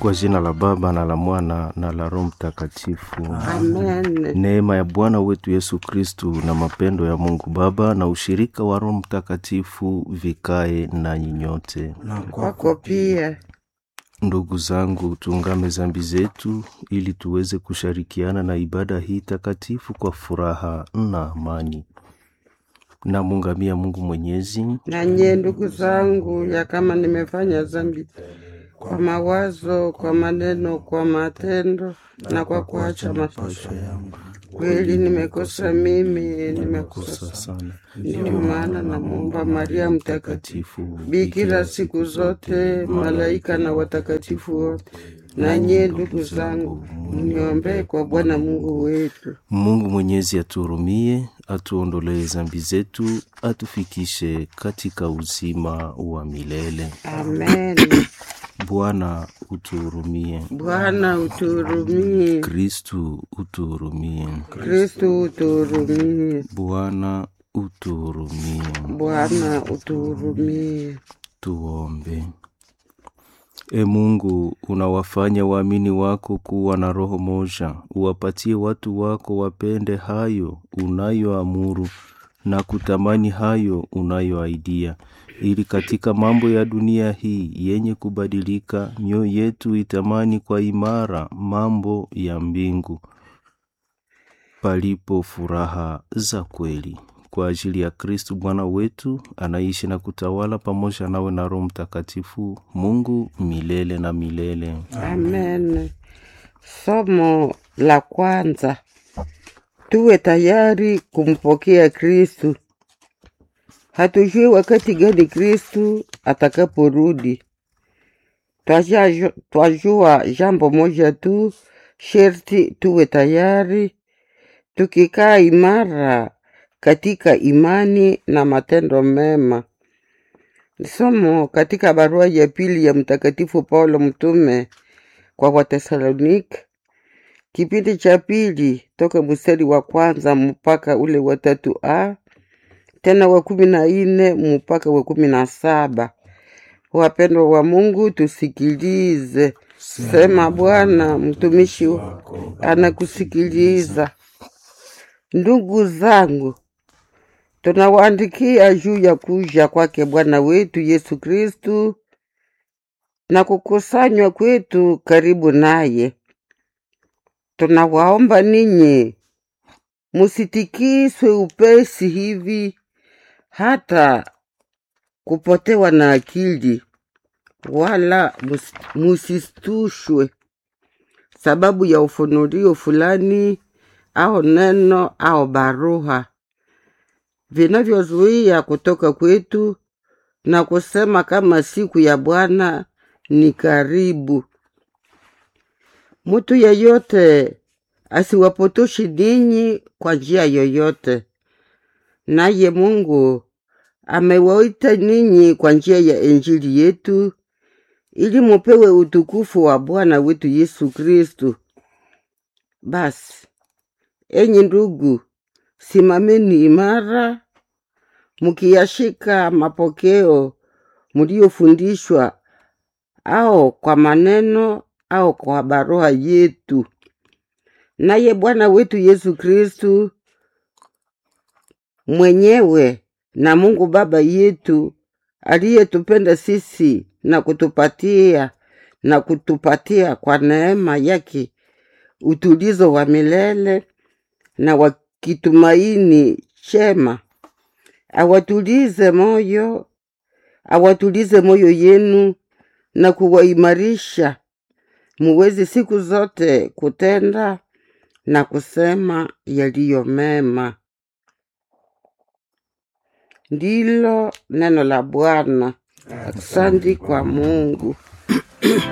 Kwa jina la Baba na la Mwana na la Roho Mtakatifu. Amen. Neema ya Bwana wetu Yesu Kristu na mapendo ya Mungu Baba na ushirika wa Roho Mtakatifu vikae nanyi nyote. Kwako pia. Ndugu zangu, tuungame zambi zetu ili tuweze kushirikiana na ibada hii takatifu kwa furaha na amani. Namuungamia Mungu Mwenyezi Nanye ndugu zangu, ya kama nimefanya dhambi kwa mawazo, kwa maneno, kwa matendo na kwa kuacha mapasho yangu, kweli nimekosa mimi, nimekosa kosa sana. Ndiyo maana namwomba Maria Mtakatifu, Takatifu bikira siku zote, malaika na watakatifu wote, nanye ndugu zangu, mniombee kwa Bwana Mungu wetu. Mungu Mwenyezi atuhurumie, atuondolee zambi zetu, atufikishe katika uzima wa milele. Amen. Bwana utuhurumie. Bwana utuhurumie. Kristu utuhurumie. Kristu utuhurumie. Bwana utuhurumie. Bwana utuhurumie. Tuombe. E Mungu, unawafanya waamini wako kuwa na roho moja, uwapatie watu wako wapende hayo unayoamuru na kutamani hayo unayoaidia, ili katika mambo ya dunia hii yenye kubadilika, mioyo yetu itamani kwa imara mambo ya mbingu, palipo furaha za kweli kwa ajili ya Kristu Bwana wetu anaishi na kutawala pamoja nawe na Roho Mtakatifu, Mungu milele na milele. Amen. Somo la kwanza, tuwe tayari kumpokea Kristu. Hatujui wakati gani Kristu atakaporudi. Twaja- Twajua jambo moja tu, sherti tuwe tayari, tukikaa imara katika imani na matendo mema. Somo katika barua ya pili ya Mtakatifu Paulo mtume kwa Watesalonike, kipindi cha pili toka mstari wa kwanza mpaka ule wa tatu a tena wa kumi na nne mpaka wa kumi na saba. Wapendwa wa Mungu, tusikilize. Sema Bwana, mtumishi wako anakusikiliza. Ndugu zangu, tunawaandikia juu ya kuja kwake Bwana wetu Yesu Kristu na kukusanywa kwetu karibu naye. Tunawaomba ninyi musitikiswe upesi hivi hata kupotewa na akili, wala mus- musistushwe sababu ya ufunurio fulani au neno au barua vinavyozuia kutoka kwetu na kusema kama siku ya Bwana ni karibu. Mtu yeyote asiwapotoshi ninyi kwa njia yoyote, naye Mungu amewaita ninyi kwa njia ya Injili yetu ili mupewe utukufu wa Bwana wetu Yesu Kristu. Basi enyi ndugu, simameni imara, mukiyashika mapokeo mliyofundishwa, au kwa maneno au kwa barua yetu. Naye Bwana wetu Yesu Kristu mwenyewe na Mungu Baba yetu aliyetupenda sisi na kutupatia na kutupatia kwa neema yake utulizo wa milele na wa kitumaini chema, awatulize moyo, awatulize moyo yenu na kuwaimarisha muweze siku zote kutenda na kusema yaliyo mema. Ndilo neno la Bwana. Asante kwa Mungu.